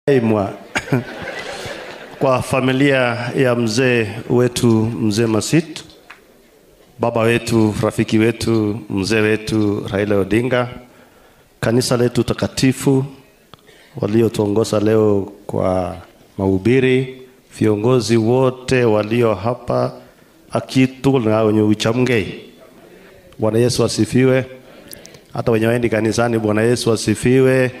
mwa kwa familia ya mzee wetu mzee Masit, baba wetu, rafiki wetu, mzee wetu Raila Odinga, kanisa letu takatifu waliotuongoza leo kwa mahubiri, viongozi wote walio hapa akitu na wenye uchamgei. Bwana Yesu asifiwe. Hata wenye waendi kanisani, Bwana Yesu asifiwe.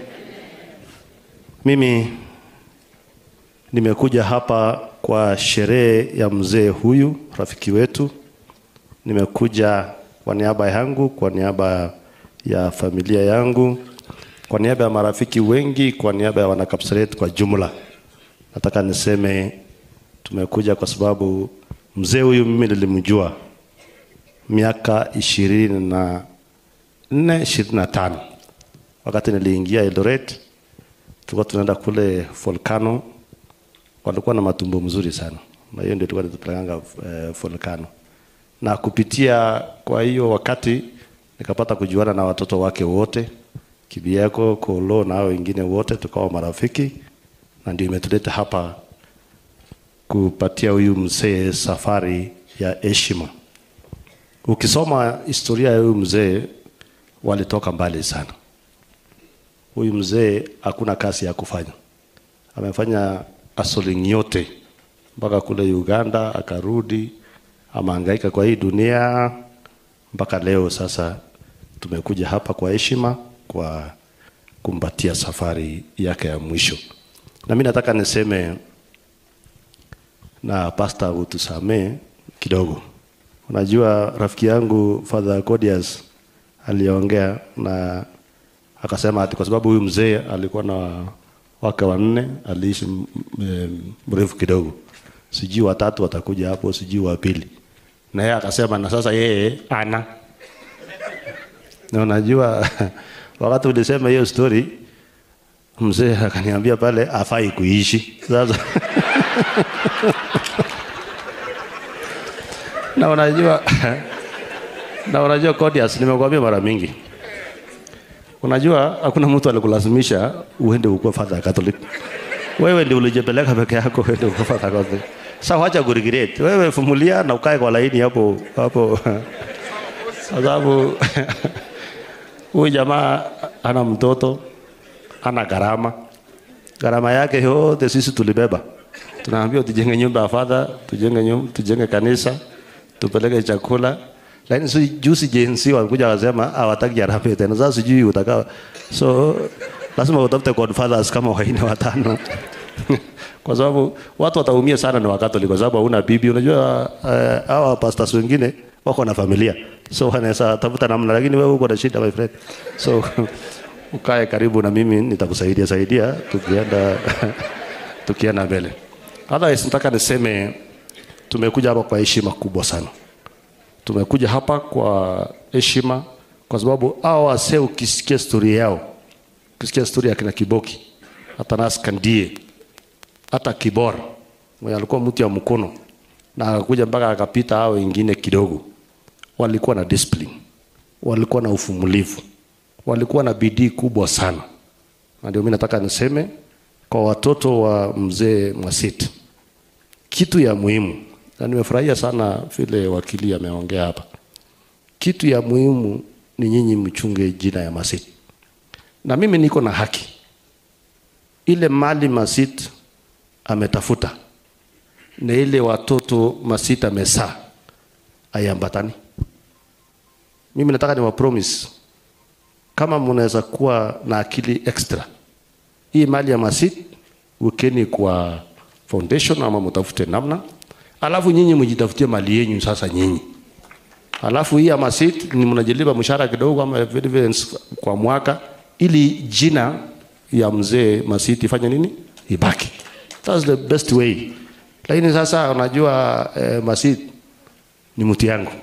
Mimi nimekuja hapa kwa sherehe ya mzee huyu rafiki wetu. Nimekuja kwa niaba yangu, kwa niaba ya familia yangu, kwa niaba ya marafiki wengi, kwa niaba ya wanakapsaret kwa jumla. Nataka niseme tumekuja kwa sababu mzee huyu mimi nilimjua miaka ishirini na nne ishirini na tano wakati niliingia Eldoret tulikuwa tunaenda kule volcano, walikuwa na matumbo mzuri sana, na hiyo ndio tulikuwa tunapelekanga eh, volcano. Na kupitia kwa hiyo wakati nikapata kujuana na watoto wake wote, Kibieko, Kolo na hao wengine wote, tukawa marafiki, na ndio imetuleta hapa kupatia huyu mzee safari ya heshima. Ukisoma historia ya huyu mzee, walitoka mbali sana huyu mzee hakuna kazi ya kufanya, amefanya hustling yote mpaka kule Uganda, akarudi, amehangaika kwa hii dunia mpaka leo. Sasa tumekuja hapa kwa heshima, kwa kumpatia safari yake ya mwisho, na mimi nataka niseme na pasta, utusamee kidogo. Unajua rafiki yangu Father Codius aliongea na akasema ati kwa sababu huyu mzee alikuwa na wake wanne, aliishi mrefu kidogo, sijui watatu watakuja hapo, sijui wa pili. Na yeye akasema na sasa yeye ana na unajua wakati ulisema hiyo story, mzee akaniambia pale afai kuishi sasa na unajua na unajua Codius, nimekwambia mara mingi Unajua hakuna mtu alikulazimisha uende ukuwe father Catholic. Wewe ndio ulijipeleka peke yako uende ukuwe father Catholic. Sasa wacha kuregret. Wewe vumilia na ukae kwa laini hapo hapo. Sababu huyu jamaa ana mtoto, ana gharama. Gharama yake yote sisi tulibeba. Tunaambia tujenge nyumba ya father, tujenge nyumba, tujenge kanisa, tupeleke chakula, lakini si juzi jensi walikuja wakasema hawataki harambee tena. Sasa sijui utakaa, so lazima utafute godfathers kama waine watano kwa sababu watu wataumia sana ni Wakatoliki kwa sababu hauna bibi. Unajua uh, hawa pastors wengine wako na familia, so wanaweza tafuta namna, lakini wewe uko na shida my friend, so ukae karibu na mimi, nitakusaidia saidia tukienda tukienda mbele. Otherwise nataka niseme tumekuja hapa kwa heshima kubwa sana tumekuja hapa kwa heshima kwa sababu hao wasee, ukisikia stori yao, ukisikia stori ya kina Kiboki, hata Nas Kandie, hata Kibora mwenye alikuwa mtu ya mkono na akakuja mpaka akapita hao wengine kidogo, walikuwa na discipline, walikuwa na uvumilivu, walikuwa na bidii kubwa sana, na ndio mimi nataka niseme kwa watoto wa mzee Mwasit, kitu ya muhimu na nimefurahia sana vile wakili ameongea hapa. Kitu ya muhimu ni nyinyi mchunge jina ya Masit, na mimi niko na haki ile mali Masit ametafuta na ile watoto Masit amesaa aiambatani. Mimi nataka ni wa promise, kama mnaweza kuwa na akili extra, hii mali ya Masit wekeni kwa foundation ama mtafute namna alafu nyinyi mjitafutie mali yenu sasa nyinyi. Alafu hii ama sit ni mnajilipa mshahara kidogo ama dividends kwa mwaka, ili jina ya mzee Masiti ifanye nini, ibaki. That's the best way. Lakini sasa unajua eh, Masit ni mtu yangu,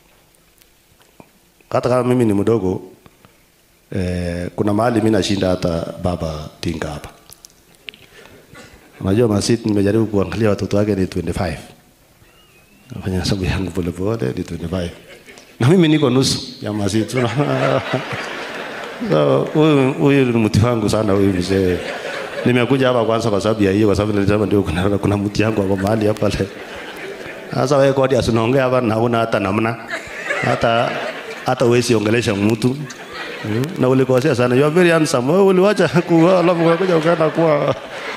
hata kama mimi ni mdogo eh, kuna mahali mimi nashinda hata baba Tinga hapa. Unajua Masit nimejaribu kuangalia watoto wake ni 25 nafanya hesabu yangu polepole ni 25 na mimi niko nusu ya Masit. So huyu huyu ni mtu wangu sana huyu mzee nimekuja hapa kwanza kwa sababu ya hiyo, kwa sababu nilisema ndio kuna, kuna mti yangu hapo mahali hapa le. Sasa wewe kodi asinaongea hapa na una hata namna hata hata uwezi ongelesha mtu Mm, na ulikosea sana. You are very handsome. Wewe uliwacha kuwa alafu ukakuja ukaenda kuwa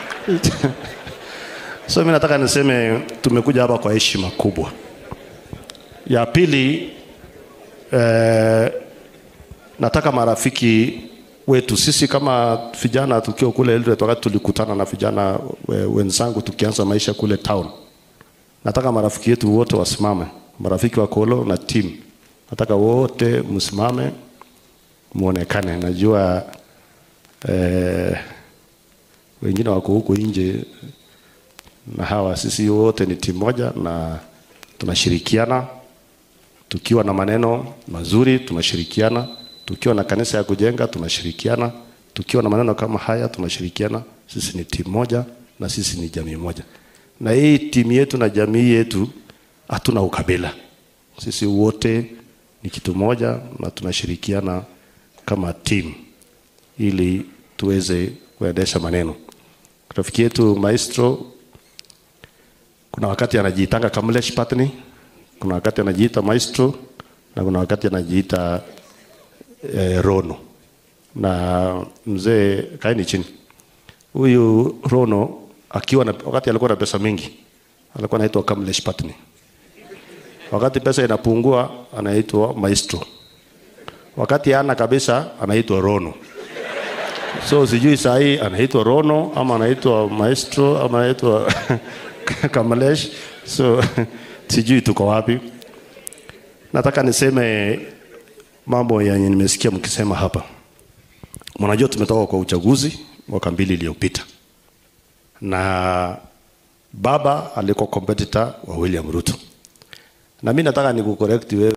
So mimi nataka niseme tumekuja hapa kwa heshima kubwa. Ya pili eh, nataka marafiki wetu sisi kama vijana tukiwa kule Eldoret, wakati tulikutana na vijana we- wenzangu tukianza maisha kule town, nataka marafiki yetu wote wasimame, marafiki wa Kolo na team, nataka wote msimame muonekane. Najua eh, wengine wako huko nje na hawa, sisi wote ni timu moja na tunashirikiana tukiwa na maneno mazuri tunashirikiana, tukiwa na kanisa ya kujenga tunashirikiana, tukiwa na maneno kama haya tunashirikiana. Sisi ni timu moja na sisi ni jamii moja, na hii timu yetu na jamii yetu hatuna ukabila, sisi wote ni kitu moja na tunashirikiana kama timu ili tuweze kuendesha maneno. Rafiki yetu Maestro kuna wakati anajiitanga Kamlesh Patni, kuna wakati anajiita Maestro na kuna wakati anajiita eh, Rono. Na mzee kaeni chini, huyu Rono akiwa na, wakati alikuwa na pesa mingi alikuwa anaitwa Kamlesh Patni, wakati pesa inapungua anaitwa Maestro, wakati ana kabisa anaitwa Rono. So sijui saa hii anaitwa Rono ama anaitwa Maestro ama anaitwa Kamalesh. So sijui tuko wapi. Nataka niseme mambo yenye nimesikia mkisema hapa. Mnajua tumetoka kwa uchaguzi mwaka mbili iliyopita, na baba alikuwa competitor wa William Ruto, na mimi nataka nikucorrect wewe